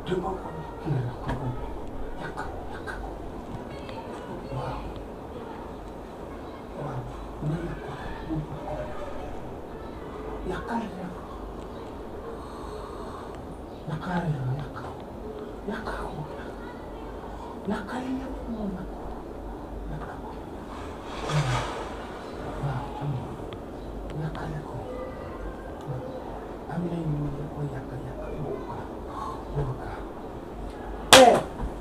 te ko ko kii la ko ko yàq yàq ko waaw waaw nga yàq ko mu ko ko yàqal la yàqal la yàq ko yàq ko yàqal la moom nag yàq ko waaw am na yàqale ko am na ñu ne ko yàq yàq boobu ka boobu ka eh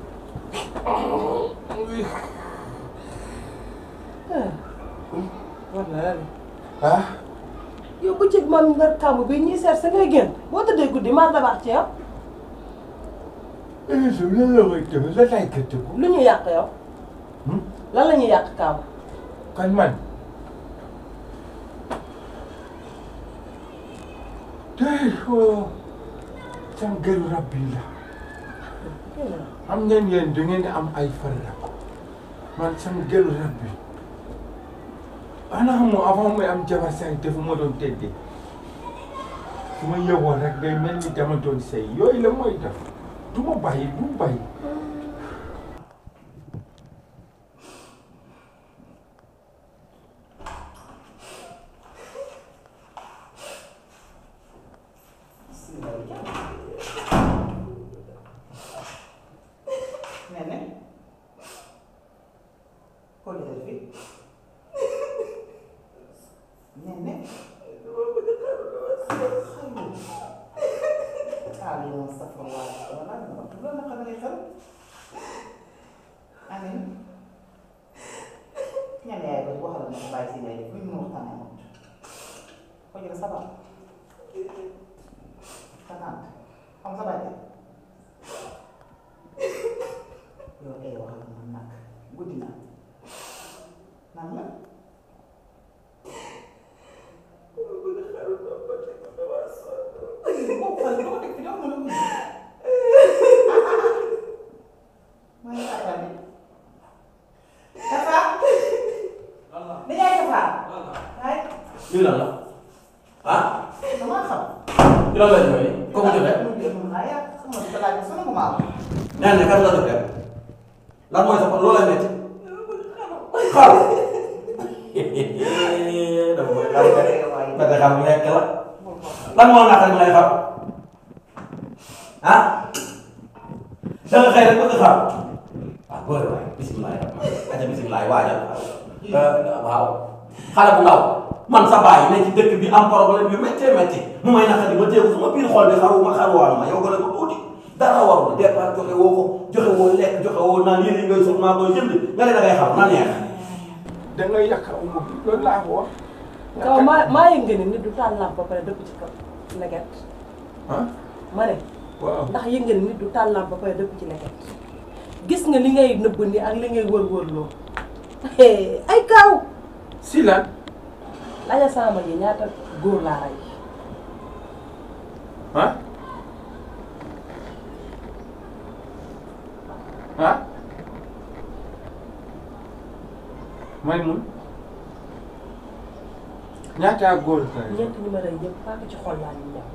war na la de ah yow bëccëg man nga kàmb bi ñuy seet sa ngay génn boo tëddee guddi maa dabax ci yow émission bi lan la koy tëb lan lay gëtëgu lu ñu yàq yow lan la ñuy yàq kàmb kan man tey ko sam gëru rab yi la xam ngeen yéen da ngeen di am ay farla man sam gëru rab bi ana xamoo avant muy am jabar say dafa ma doon tëddee su ma yëgoon rek day mel ni dama doon sëy yooyu la mooy def du ma bàyyi du ma bàyyi Nene. Kau lihat Elvi. Nene. Kali yang astagfirullah. Belum nak kena itu. Amin. Ñan yaay ba waxal na bàyyi si ngay def lu ñu waxtaanee moom ko jël sa baax sa tante xam sa bàyyi yow ay waxal man nag guddi na nan la boo xal doo teg fi doo mën a guddi maa ngi xaar bi Tafa ni yaay Tafa ay lii lan la ah dama xam lii lan la ñëwee kooku joxe mu dee mun naa yàq xam nga di ko laaj ba sonn bu ma am nee na kan la def rek lan mooy sa loolu lay métti xaru dafa koy xaru rek ba te xam lekk la lan moo naqar nga lay xar ah da nga xëy rek bëgg xar ah bëri waay bisimilah aja bisimilah waajal waaw xale bu ndaw man sa baay ne ci dëkk bi am problème yu méttee métti mu may naqari ma téeku sama biir xol bi xaruma xaruwaanu ma yow gën a ko tuuti dara warul départ joxe woo ko joxe woo lekk joxe woo naan yére yi ngay sol maa koy jënd nga ne da ngay xam na neex da ngay yàq umu bi loolu laa ko wax kaw maa maa yëg nga ni nit du taal lampe ba pare dëpp ci kaw leget ah ma ne waaw ndax yëg nga ni nit du taal lampe ba pare dëpp ci leget gis nga li ngay nëbb ni ak li ngay wër-wër loo ay kaaw si lan laja sama ji ñaata góor laa rey ah ah may mun ñaata góor ka ñeent ñi ma rey yëpp paaka ci xol laa ñu ñëw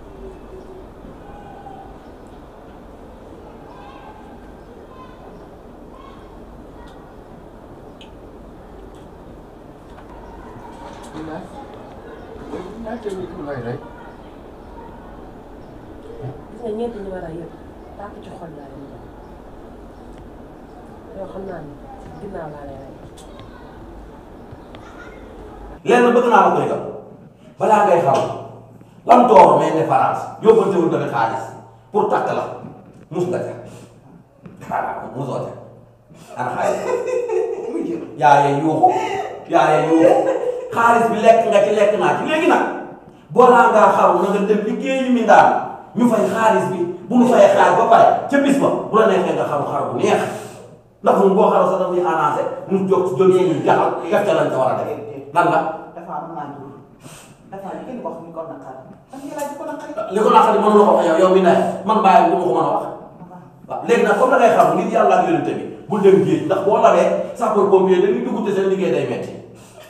ñaata nit ngay rey gis nga ñeent ñi ma rey yëpp paaka ci xol laa ñu ñëw yow xam naa ni ginnaaw laa lay rey lenn bëgg naa la ko yëgal balaa ngay xam lam tooro mais ne France yóbbante wul nga xaalis pour takk la mus nga ca xaaral musoo ca ana xaalis yaa yee yuuxu yaa yee yuuxu xaalis bi lekk nga ci lekk naa ci léegi nag boolaa ngaa xaru na nga dem liggéeyi mi ndaan ñu fay xaalis bi bu ñu fayee xaalis ba pare ca bis ba bu la neexee nga xaru xaru bu neex ndax ñun boo xaru sax dañuy annoncé ñu jóg jógee ñu jaxal def ca lañ ca war a def lan la dafa am naa jur dafa am kenn wax ni ko naqar ak ñu laaj ko naqari li ko naqari mënu la ko wax yow yow mi ne man bàyyi bu ma ko mën a wax waaw léegi nag comme da ngay xam ngir yàlla ak yonente bi bul dem géej ndax boo labee sapeur pompier dañuy dugg te seen liggéey day metti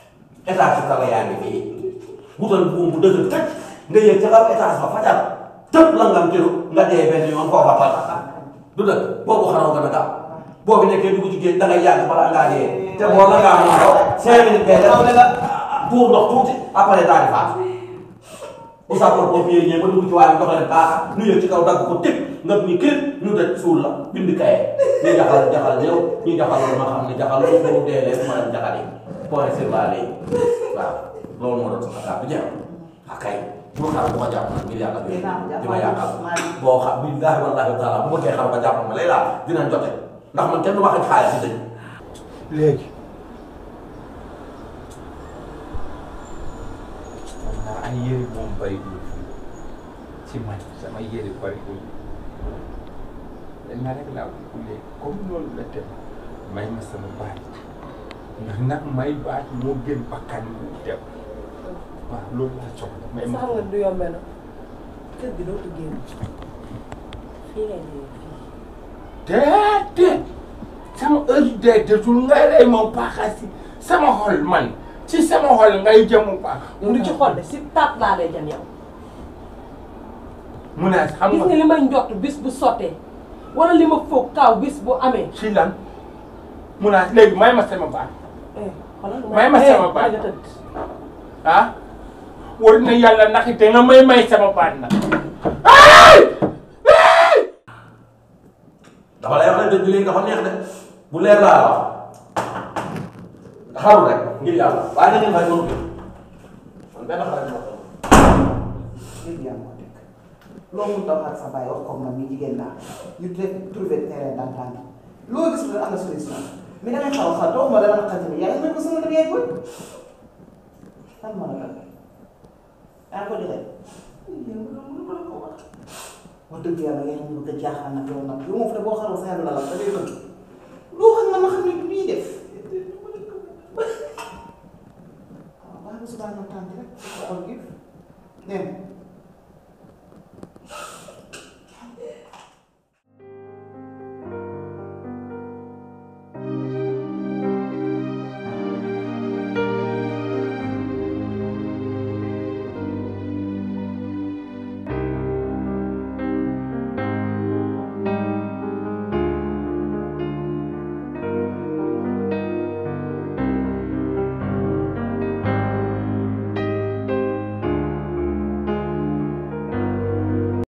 étage su kaw yaa ngi fii wutal buum bu dëgër tëj nga yëg ca kaw étage ba fajar tëb la ngam tiru nga dee benn yoon foofa pal du dëgg boobu xaroo gën a gaaw boobu nekkee dugg ci géej da ngay yàgg balaa ngaa dee te boo la ngaa mën ko cinq minutes bee def ne la tuur ndox tuuti après daal di faat bu sapeur pompier ñëw ba dugg ci waaye dox leen paaka nu yëg ci kaw dagg ko tëb nga ni kër ñu daj suul la bind kaye ñu jaxal jaxal ñëw ñu jaxal ma xam ne jaxal bu dee leen ma dem jaxal yi point sur la léegi waaw loolu moo doon sama kàddu jeex ak kay bu xar bu ma jàpp nag ngir yàlla bi di ma yàqal boo xam billaahi wallaahi taala bu bëggee xar ba jàpp ma lay laa dinañ jote ndax man kenn du ma xaj xaalis si dëj léegi man naa ay yëri moom bariwul ci man sama yëri bariwul lenn rek laa bëgg léegi comme loolu la dem may ma sama baat ndax nag may baat moo gën bakkan bu dem waaw loolu laa soxla may ma sax nga du yombee na kër gi dootu génn fii ngay dee fii déedéet sama heure dee desul ngay rey moom paaxasi sama xol man ci sama xol ngay jëmu paax yow du ci xol de si taat laa lay jëm yow mu ne xam gis nga nga li may njott bis bu sottee wala li ma foog kaaw bis bu amee ci lan mu ne léegi may ma sama baat eh xoolal May ma sama baat. nga tëdd ah war na yàlla ndax te nga may may sama baat nag ay dafa lay wax ne dëj bi léegi dafa neex de bu leer laa la wax xaru rek ngir yàlla waaye na ngeen fay mënu ko man benn xarit moo ko léegi yaa moo teg loo mun taw ak sa bàyyi wax comme man mi jigéen naa ñu def trouver terrain d'entente loo gis ne am na solution mais damay xaw a xaw toog ma dama naqari tamit yaa ngi may ko sama dem yaay koy lan moo la dal yaa ko joxe wax dëgg yàlla yaa ngi bëgg a jaaxal nag yow nag yow moom fu ne boo xaroo sa yàlla la la da ngay bëgg loo xam ne ma xam ne du ñuy def waaw baax na subaa ñu tànn rek xool gi dem